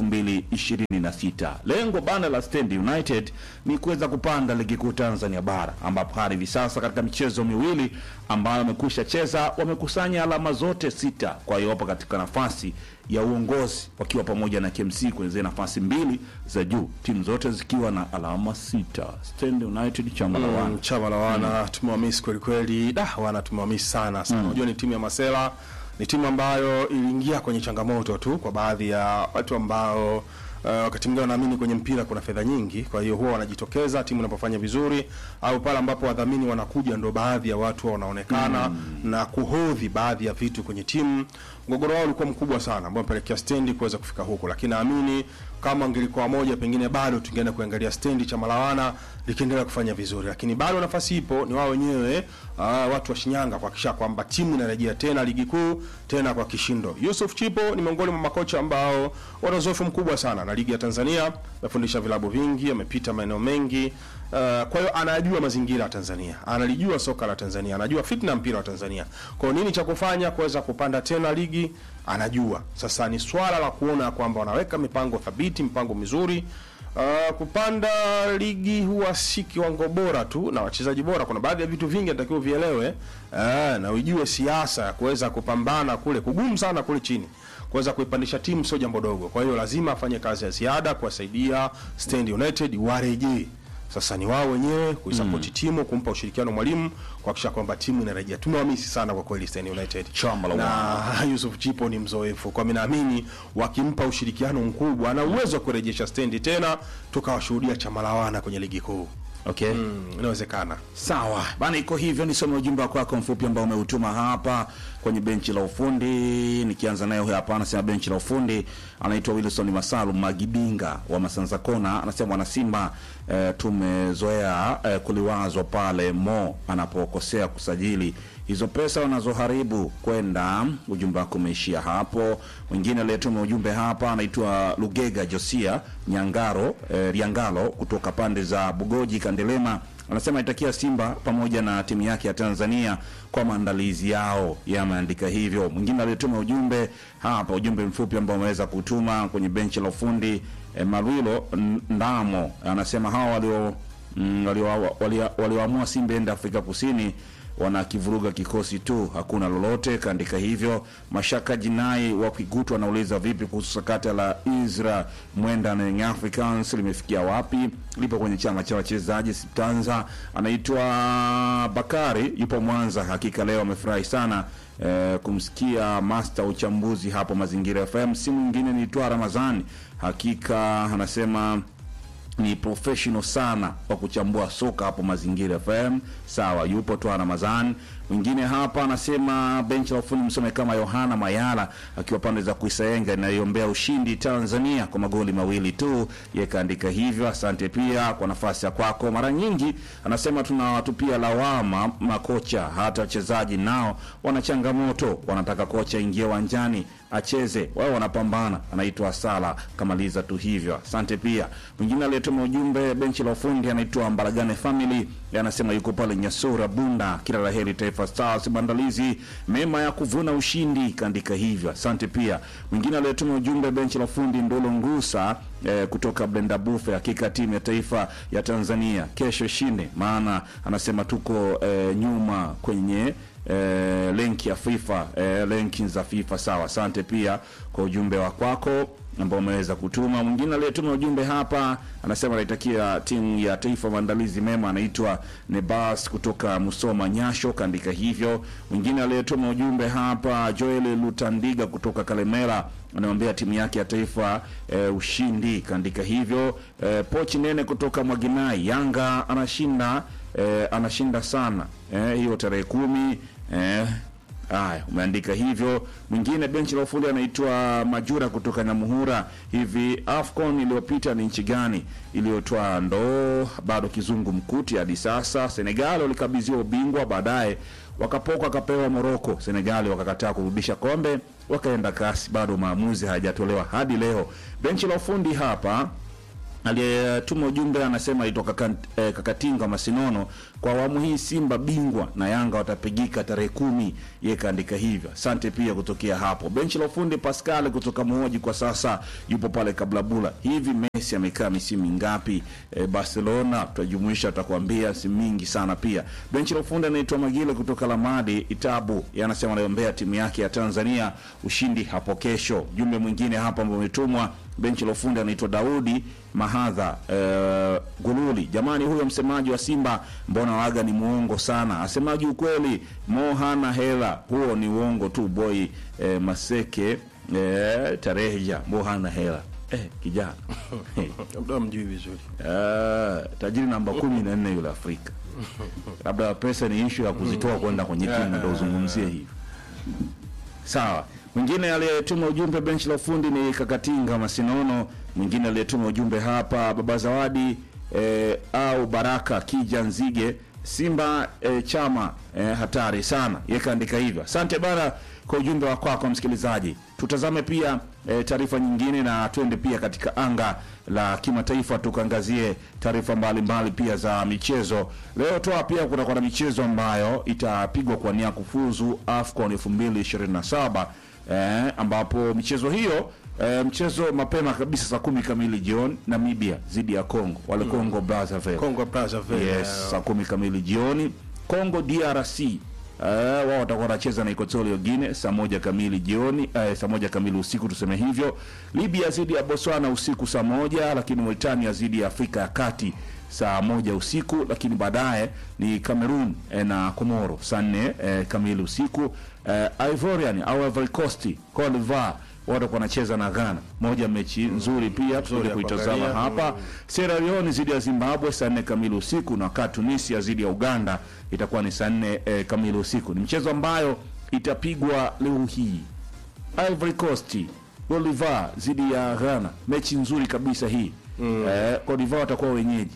2026. Lengo bana la Stand United ni kuweza kupanda ligi kuu Tanzania bara ambapo hadi hivi sasa katika michezo miwili ambayo wamekwisha cheza wamekusanya alama zote sita. Kwa hiyo wapo katika nafasi ya uongozi wakiwa pamoja na KMC kwenye zile nafasi mbili za juu, timu zote zikiwa na alama sita. Stand United chama la wana Mm, chama la wana tumewamisi kweli kweli, da wana tumewamisi sana sana. Unajua ni timu ya Masela, ni timu ambayo iliingia kwenye changamoto tu kwa baadhi ya watu ambao uh, wakati mwingine wanaamini kwenye mpira kuna fedha nyingi, kwa hiyo huwa wanajitokeza timu inapofanya vizuri, au pale ambapo wadhamini wanakuja, ndo baadhi ya watu huwa wanaonekana na kuhodhi baadhi ya vitu kwenye timu. Mgogoro wao ulikuwa mkubwa sana, ambao mpelekea stendi kuweza kufika huko, lakini naamini kama angelikuwa moja, pengine bado tungeenda kuangalia stendi cha Malawana likiendelea kufanya vizuri, lakini bado nafasi ipo, ni wao wenyewe uh, watu wa Shinyanga kuhakikisha kwamba timu inarejea tena ligi kuu tena kwa kishindo. Yusuf Chipo ni miongoni mwa makocha ambao wana uzoefu mkubwa sana na ligi ya Tanzania, amefundisha vilabu vingi, amepita maeneo mengi uh, kwa hiyo anajua mazingira ya Tanzania, analijua soka la Tanzania, anajua fitna ya mpira wa Tanzania. Kwa hiyo nini cha kufanya kuweza kupanda tena ligi anajua. Sasa ni swala la kuona kwamba wanaweka mipango thabiti, mipango mizuri. Uh, kupanda ligi huwa si kiwango bora tu na wachezaji bora. Kuna baadhi ya vitu vingi natakiwa vielewe, uh, na ujue siasa ya kuweza kupambana kule kugumu sana kule chini kuweza kuipandisha timu sio jambo dogo. Kwa hiyo lazima afanye kazi ya ziada kuwasaidia Stand United warejee. Sasa ni wao wenyewe kuisapoti timu, kumpa ushirikiano mwalimu, kuhakikisha kwamba timu inarejea. Tumewamisi sana kwa kweli Stand United Chama la na Yusuf Chipo ni mzoefu, kwa mimi naamini wakimpa ushirikiano mkubwa ana uwezo wa kurejesha stendi tena, tukawashuhudia chama la wana kwenye ligi kuu. okay. Mm, inawezekana. Sawa bana, iko hivyo. Nisome ujumbe wako wako mfupi ambao umeutuma hapa kwenye benchi la ufundi. Nikianza nayo hapa, anasema benchi la ufundi, anaitwa Wilson Masalu Magibinga wa Masanza Kona, anasema wana Simba eh, tumezoea eh, kuliwazwa pale Mo anapokosea kusajili hizo pesa wanazoharibu kwenda. Ujumbe wako umeishia hapo. Mwingine aliyetuma ujumbe hapa anaitwa Lugega Josia Nyangaro eh, Riangalo kutoka pande za Bugoji Kandelema anasema itakia Simba pamoja na timu yake ya Tanzania kwa maandalizi yao, yameandika hivyo. Mwingine aliyetuma ujumbe hapa, ujumbe mfupi ambao ameweza kutuma kwenye benchi la ufundi eh, Marwilo N- Ndamo anasema hawa walio mm, walio- walio- walioamua Simba ende Afrika Kusini wanakivuruga kikosi tu, hakuna lolote. Kaandika hivyo. Mashaka Jinai wa Kigutu anauliza vipi kuhusu sakata la Isra Mwenda na Young Africans limefikia wapi? Lipo kwenye chama cha wachezaji Siptanza. Anaitwa Bakari, yupo Mwanza. Hakika leo amefurahi sana eh, kumsikia master uchambuzi hapo Mazingira FM. Si mwingine ni Twa Ramadhani. Hakika anasema ni professional sana wa kuchambua soka hapo Mazingira FM. Sawa, yupo tu Ramadhan. Mwingine hapa anasema benchi la ufundi msome kama Yohana Mayala akiwa pande za Kuisaenga inayombea ushindi Tanzania kwa magoli mawili tu. Yeye kaandika hivyo. Asante pia kwa nafasi ya kwako. Mara nyingi anasema tunawatupia lawama makocha, hata wachezaji nao wana changamoto, wanataka kocha ingie uwanjani acheze, wao wanapambana. Anaitwa Sala, kamaliza tu hivyo. Asante pia. Mwingine aliyetuma ujumbe benchi la ufundi anaitwa Mbaragane Family, anasema yuko pale Nyasura Bunda. Kila la heri Taifa Stars, maandalizi mema ya kuvuna ushindi, kaandika hivyo. Asante pia. Mwingine aliyetuma ujumbe benchi la ufundi Ndolo Ngusa eh, kutoka Blenda Bufe, hakika timu ya taifa ya Tanzania kesho ishinde, maana anasema tuko eh, nyuma kwenye eh, lenki ya FIFA eh, lenki za FIFA. Sawa, asante pia kwa ujumbe wa kwako ambao umeweza kutuma. Mwingine aliyetuma ujumbe hapa anasema anaitakia timu ya taifa maandalizi mema, anaitwa Nebas kutoka Musoma Nyasho, kaandika hivyo. Mwingine aliyetuma ujumbe hapa Joel Lutandiga kutoka Kalemera anamwambia timu yake ya taifa e, ushindi, kaandika hivyo. E, Pochi Nene kutoka Mwaginai, Yanga anashinda e, anashinda sana e, hiyo tarehe kumi e, Haya, umeandika hivyo. Mwingine benchi la ufundi anaitwa Majura kutoka Nyamuhura. Hivi AFCON iliyopita ni nchi gani iliyotoa ndoo? Bado kizungu mkuti hadi sasa. Senegal walikabidhiwa ubingwa, baadaye wakapoka wakapewa Moroko. Senegali wakakataa kurudisha kombe, wakaenda kasi. Bado maamuzi hayajatolewa hadi leo. Benchi la ufundi hapa aliyetuma ujumbe anasema aitwa Kaka- eh, Kakatinga Masinono, kwa awamu hii Simba bingwa na Yanga watapigika tarehe kumi. Yeye kaandika hivyo. Asante pia kutokea hapo. Benchi la ufundi Pascal kutoka Muhoji kwa sasa yupo pale Kablabula. Hivi Messi amekaa misimu mingapi eh, Barcelona? Tutajumuisha, tutakwambia si mingi sana. Pia benchi la ufundi anaitwa Magile kutoka Lamadi Itabu, yeye anasema anaombea timu yake ya Tanzania ushindi hapo kesho. Jumbe mwingine hapa ambao umetumwa benchi la ufundi anaitwa Daudi Mahadha eh, Gululi. Jamani, huyo msemaji wa Simba mbona waga ni muongo sana, asemaji ukweli. Mo hana hela, huo ni uongo tu. Boy eh, Maseke eh, Tareja, Mo hana hela eh, kijana labda mjui vizuri eh, tajiri namba kumi na nne yule Afrika. Labda pesa ni ishu ya kuzitoa kwenda kwenye timu, ndo uzungumzie hivi. Sawa. Mwingine aliyetuma ujumbe benchi la ufundi ni Kakatinga Masinono. Mwingine aliyetuma ujumbe hapa Baba Zawadi eh, au Baraka Kija Nzige Simba eh, chama eh, hatari sana. Yeye kaandika hivyo. Asante bana kwa ujumbe wa kwako msikilizaji. Tutazame pia eh, taarifa nyingine na twende pia katika anga la kimataifa tukaangazie taarifa mbalimbali pia za michezo. Leo toa pia kutakuwa na michezo ambayo itapigwa kwa nia kufuzu AFCON 2027 eh, ambapo michezo hiyo eh, mchezo mapema kabisa saa kumi kamili jioni Namibia dhidi ya Congo wale Congo Brazzaville Congo Brazzaville yes, saa kumi kamili jioni. Congo DRC eh, wao watakuwa wanacheza na Equatorial Guinea saa moja kamili jioni eh, saa moja kamili usiku tuseme hivyo. Libya dhidi ya Botswana usiku saa moja, lakini Mauritania dhidi ya Afrika ya Kati saa moja usiku, lakini baadaye ni Cameroon eh, na Komoro saa nne eh, kamili usiku. Eh, Ivorian au Ivory Coast Cote d'Ivoire watakuwa wanacheza na Ghana, moja mechi nzuri pia tutakuja ya kuitazama kuangalia. hapa. Sierra Leone dhidi ya Zimbabwe saa nne kamili usiku, na wakati Tunisia dhidi ya Uganda itakuwa ni saa nne eh, kamili usiku. Ni mchezo ambayo itapigwa leo hii. Ivory Coast Bolivar dhidi ya Ghana, mechi nzuri kabisa hii mm. eh, Cote d'Ivoire watakuwa wenyeji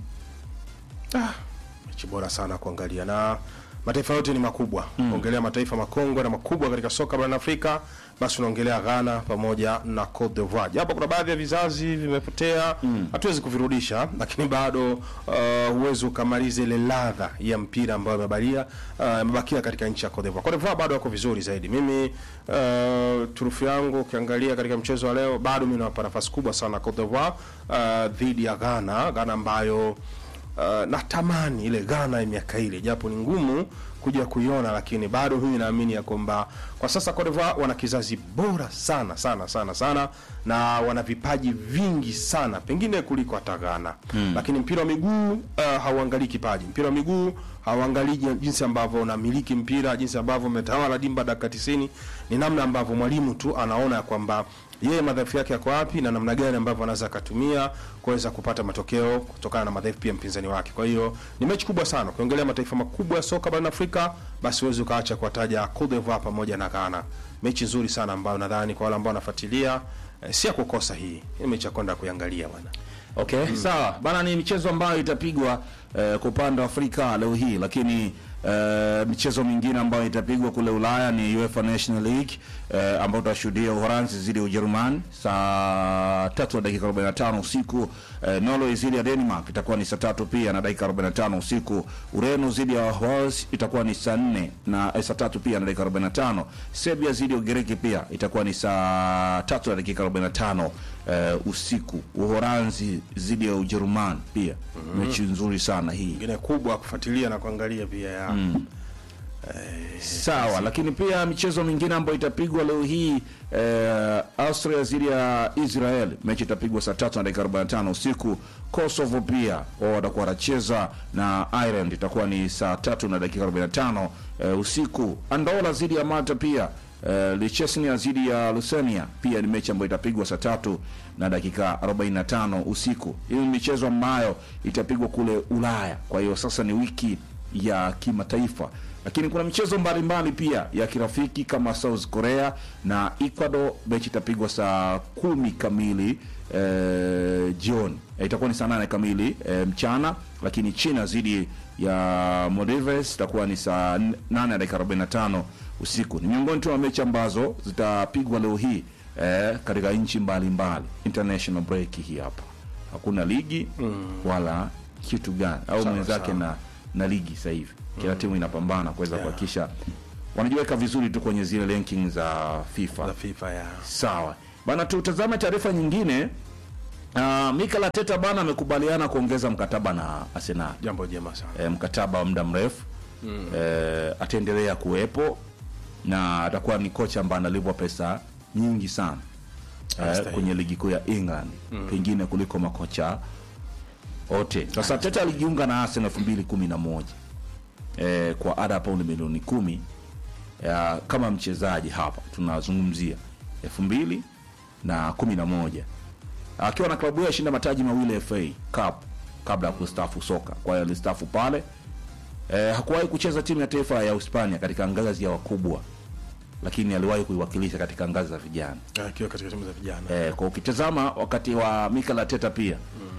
mechi bora sana kuangalia na mataifa yote ni makubwa ongelea mataifa makongwe na makubwa katika soka barani Afrika basi unaongelea Ghana pamoja na Cote d'Ivoire japo kuna baadhi ya vizazi vimepotea hatuwezi kuvirudisha lakini bado uh, huwezi ukamaliza ile ladha ya mpira ambayo imebalia uh, imebakia katika nchi ya Cote d'Ivoire Cote d'Ivoire bado wako vizuri zaidi mimi uh, turufu yangu ukiangalia katika mchezo wa leo bado mimi nawapa nafasi kubwa sana Cote d'Ivoire uh, dhidi ya Ghana Ghana ambayo Uh, natamani ile Ghana ya miaka ile, japo ni ngumu kuja kuiona, lakini bado mimi naamini ya kwamba kwa sasa Cote d'Ivoire wana kizazi bora sana sana sana sana, na wana vipaji vingi sana, pengine kuliko hata Ghana mm. Lakini mpira wa miguu uh, hauangalii kipaji. Mpira wa miguu hauangalii jin- jinsi ambavyo unamiliki mpira, jinsi ambavyo umetawala dimba dakika 90, ni namna ambavyo mwalimu tu anaona ya kwamba yeye madhaifu yake yako wapi na namna gani ambavyo anaweza akatumia kuweza kupata matokeo kutokana na madhaifu pia mpinzani wake. Kwa hiyo ni mechi kubwa sana. Ukiongelea mataifa makubwa ya soka barani Afrika, basi huwezi ukaacha kuwataja Cote d'Ivoire pamoja na Ghana. Mechi nzuri sana ambayo nadhani kwa wale ambao wanafuatilia eh, si ya kukosa hii. Hii mechi ya kwenda kuiangalia bwana. Okay, sawa bana, ni michezo ambayo itapigwa eh, kwa upande wa Afrika leo hii, lakini eh, michezo mingine ambayo itapigwa kule Ulaya ni UEFA National League eh, ambayo tutashuhudia Uholanzi dhidi ya Ujerumani saa tatu na dakika 45 usiku. Eh, Norway dhidi ya Denmark itakuwa ni saa tatu pia na dakika 45 usiku. Ureno dhidi ya Wales itakuwa ni saa nne na eh, saa tatu pia na dakika 45. Serbia dhidi ya Ugiriki pia itakuwa ni saa tatu na dakika 45 eh, usiku. Uholanzi dhidi ya Ujerumani pia mechi nzuri sana hii. Nyingine kubwa kufuatilia na kuangalia pia ya Sawa, lakini pia michezo mingine ambayo itapigwa leo hii eh, Austria dhidi ya Israel, mechi itapigwa saa tatu na dakika 45 usiku. Kosovo pia wao watakuwa wanacheza na Ireland, itakuwa ni saa tatu na dakika 45 eh, usiku. Andola dhidi ya Malta pia eh, Liechtenstein dhidi ya Lithuania pia ni mechi ambayo itapigwa saa tatu na dakika 45 usiku. Hii ni michezo ambayo itapigwa kule Ulaya, kwa hiyo sasa ni wiki ya kimataifa lakini kuna michezo mbalimbali pia ya kirafiki kama South Korea na Ecuador. Mechi itapigwa saa kumi kamili eh, jioni eh, itakuwa ni saa nane kamili eh, mchana, lakini China dhidi ya Maldives itakuwa ni saa n- nane dakika 45 usiku. Ni miongoni tu wa mechi ambazo zitapigwa leo hii eh, katika nchi mbalimbali. International break hii hapa, hakuna ligi wala kitu gani au mwenzake na na ligi sasa hivi kila timu inapambana kuweza kuhakikisha wanajiweka vizuri tu kwenye zile ranking za FIFA. za FIFA ya Sawa bana, tutazame taarifa nyingine. Uh, Mikel Arteta bana amekubaliana kuongeza mkataba na Arsenal jambo jema sana. e, mkataba wa muda mrefu mm. e, ataendelea kuwepo na atakuwa ni kocha ambaye analipwa pesa nyingi sana e, Anastahili. kwenye ligi kuu ya England pengine kuliko makocha wote. Sasa Arteta alijiunga na Arsenal elfu mbili kumi na moja e, kwa ada ya paundi milioni kumi ya, kama mchezaji hapa tunazungumzia elfu mbili na kumi na moja akiwa na klabu hiyo ashinda mataji mawili ya FA Cup kabla ya kustaafu soka. Kwa hiyo alistaafu pale. E, hakuwahi kucheza timu ya taifa ya Uhispania katika ngazi ya wakubwa, lakini aliwahi kuiwakilisha katika ngazi za vijana. Akiwa katika timu za vijana. E, kwa ukitazama wakati wa Mikel Arteta pia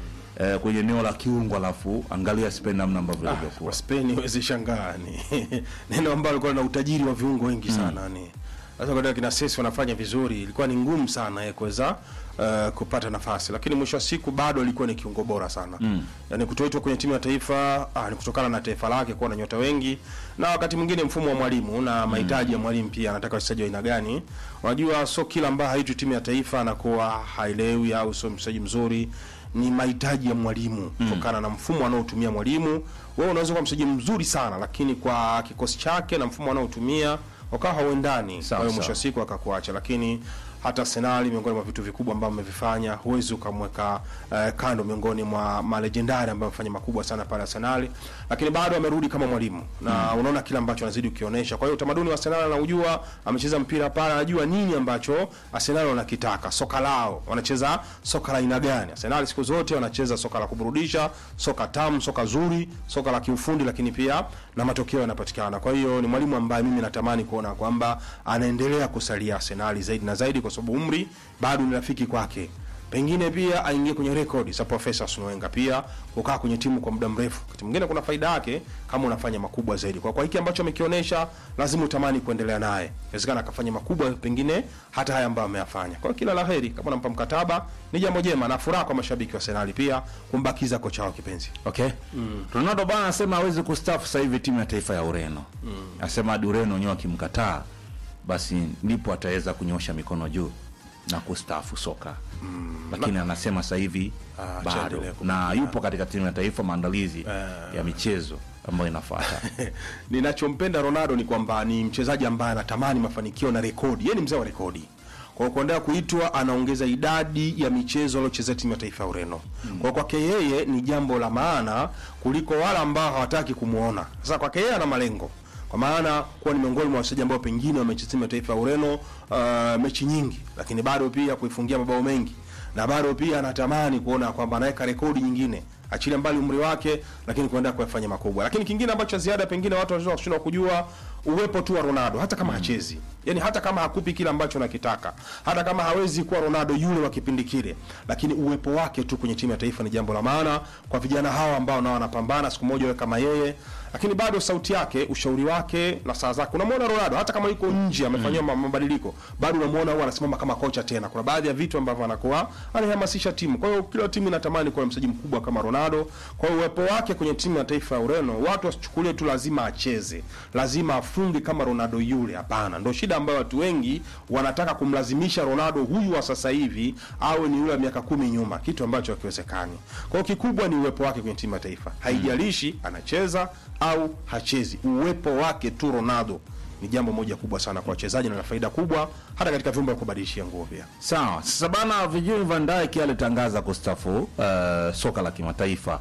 e, kwenye eneo la kiungo, alafu angalia Spain namna ambavyo ilivyokuwa. Kwa Spain huwezi shangaa ni neno ambalo lilikuwa na utajiri wa viungo wengi sana ni sasa kwa kina Sesi wanafanya vizuri, ilikuwa ni ngumu sana yeye kuweza uh, kupata nafasi, lakini mwisho wa siku bado alikuwa ni kiungo bora sana mm. Yani kutoitwa kwenye timu ya taifa ah, ni kutokana na taifa lake kuwa na nyota wengi, na wakati mwingine mfumo wa mwalimu na mahitaji ya mwalimu pia, anataka wachezaji wa aina gani. Unajua, sio kila ambaye haitwi timu ya taifa anakuwa haelewi au sio mchezaji mzuri ni mahitaji ya mwalimu kutokana na mfumo anaotumia mwalimu. Wewe unaweza kuwa mchezaji mzuri sana, lakini kwa kikosi chake na mfumo anaotumia wakawa hauendani, kwa hiyo mwisho wa sawa. siku akakuacha. Lakini hata Arsenal, miongoni mwa vitu vikubwa ambavyo amevifanya, huwezi ukamweka eh, kando miongoni mwa malejendari ambao amefanya makubwa sana pale Arsenal, lakini bado amerudi kama mwalimu na unaona kile ambacho anazidi ukionyesha. Kwa hiyo utamaduni wa Arsenal anaujua, amecheza mpira pale, anajua nini ambacho Arsenal wanakitaka, soka lao, wanacheza soka la aina gani. Arsenal siku zote wanacheza soka la kuburudisha, soka tamu, soka zuri, soka la kiufundi, lakini pia na matokeo yanapatikana. Kwa hiyo ni mwalimu ambaye mimi natamani kuona kwamba anaendelea kusalia Arsenal zaidi na zaidi, kwa sababu umri bado ni rafiki kwake pengine pia aingie kwenye rekodi za Profesa Arsene Wenger, pia kukaa kwenye timu kwa muda mrefu. Wakati mwingine kuna faida yake kama unafanya makubwa zaidi. Kwa kwa hiki ambacho amekionyesha, lazima utamani kuendelea naye. Inawezekana akafanya makubwa pengine hata haya ambayo ameyafanya. Kwa hiyo kila laheri, kama unampa mkataba ni jambo jema na furaha kwa mashabiki wa Arsenal pia kumbakiza kocha wao kipenzi. Okay. Ronaldo bana anasema hawezi kustaafu sasa hivi timu ya taifa ya Ureno. Anasema hadi Ureno wenyewe akimkataa basi ndipo ataweza kunyosha mikono juu na kustaafu soka. Lakini anasema sasa hivi Ah, bado achaendelee na yupo katika timu ya taifa maandalizi ya michezo ambayo inafuata. Ninachompenda Ronaldo ni kwamba ni mchezaji ambaye anatamani mafanikio na rekodi. Yeye ni mzee wa rekodi. Kwa hiyo kuendelea kuitwa anaongeza idadi ya michezo aliochezea timu ya taifa ya Ureno. Kwa hiyo kwake yeye ni jambo la maana kuliko wale ambao hawataki kumuona. Sasa kwake yeye ana malengo. Kwa maana kuwa ni miongoni mwa wachezaji ambao pengine wamecheza timu ya taifa ya Ureno uh, mechi nyingi, lakini bado pia kuifungia mabao mengi na bado pia anatamani kuona kwamba anaweka rekodi nyingine achilia mbali umri wake, lakini kuendelea kuyafanya makubwa. Lakini kingine ambacho cha ziada pengine watu wanaweza kushindwa kujua uwepo tu wa Ronaldo, hata kama hachezi, yani hata kama hakupi kile ambacho nakitaka, hata kama hawezi kuwa Ronaldo yule wa kipindi kile, lakini uwepo wake tu kwenye timu ya taifa ni jambo la maana kwa vijana hawa ambao nao wanapambana siku moja wawe kama yeye. Lakini bado sauti yake, ushauri wake na saa zake, unamwona Ronaldo hata kama yuko nje amefanyiwa mm. mabadiliko, bado unamwona huwa anasimama kama kocha tena. Kuna baadhi ya vitu ambavyo anakuwa anahamasisha timu. Kwa hiyo kila timu inatamani kuwa na mchezaji mkubwa kama Ronaldo. Kwa hiyo uwepo wake kwenye timu ya taifa ya Ureno, watu wasichukulie tu lazima acheze, lazima afunge kama Ronaldo yule. Hapana, ndio shida ambayo watu wengi wanataka kumlazimisha Ronaldo huyu wa sasa hivi awe ni yule wa miaka kumi nyuma, kitu ambacho hakiwezekani. Kwa hiyo kikubwa ni uwepo wake kwenye timu ya taifa, haijalishi anacheza au hachezi, uwepo wake tu Ronaldo ni jambo moja kubwa sana kwa wachezaji na na faida kubwa hata katika vyumba vya kubadilishia nguo pia. Sawa. Sasa bana, Virgil van Dijk alitangaza kustafu uh, soka la kimataifa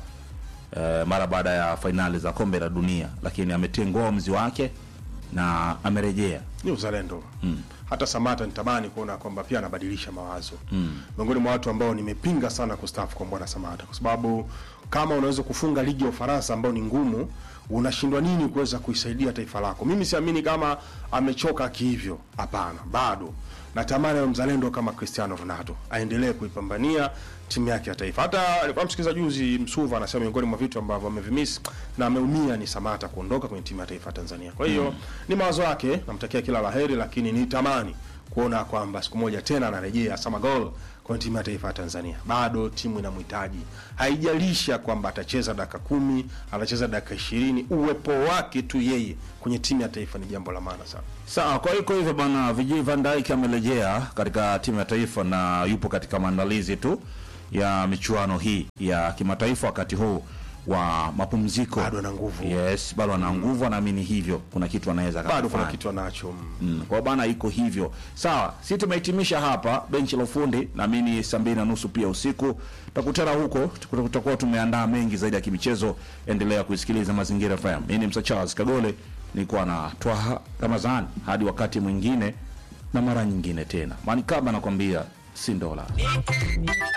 uh, mara baada ya fainali za kombe la dunia, lakini ametengoa uamuzi wake na amerejea ni uzalendo mm. hata Samata nitamani kuona kwamba pia anabadilisha mawazo mm. miongoni mwa watu ambao nimepinga sana kustaafu kwa bwana Samata kwa sababu kama unaweza kufunga ligi ya Ufaransa ambao ni ngumu unashindwa nini kuweza kuisaidia taifa lako mimi siamini kama amechoka kihivyo hapana bado natamani awe mzalendo kama Cristiano Ronaldo aendelee kuipambania timu yake ya taifa. Hata alikuwa msikiza juzi Msuva anasema miongoni mwa vitu ambavyo amevimiss na ameumia ni Samata kuondoka kwenye timu ya taifa ya Tanzania. Kwa hiyo mm. ni mawazo yake, namtakia kila laheri, lakini nitamani kuona kwamba siku moja tena anarejea Sama Gol kwenye timu ya taifa ya Tanzania. Bado timu inamhitaji, haijalisha kwamba atacheza dakika kumi, atacheza dakika ishirini, uwepo wake tu yeye kwenye timu ya taifa ni jambo la maana sana. Sawa, kwa hiyo kwa hivyo bwana Vijay Van Dijk amerejea katika timu ya taifa na yupo katika maandalizi tu ya michuano hii ya kimataifa wakati huu wa mapumziko. Bado ana nguvu. Yes, bado ana nguvu, anaamini hivyo kuna kitu anaweza Bado kuna akafanya. kitu anacho mm. Mm, kwa bana iko hivyo sawa si tumehitimisha hapa benchi la ufundi naamini saa mbili na nusu pia usiku tutakutana huko tuku- tutakuwa tumeandaa mengi zaidi ya kimichezo endelea kuisikiliza mazingira fm mimi ni msa charles kagole nilikuwa na twaha ramazan hadi wakati mwingine na mara nyingine tena manikaba nakwambia si ndola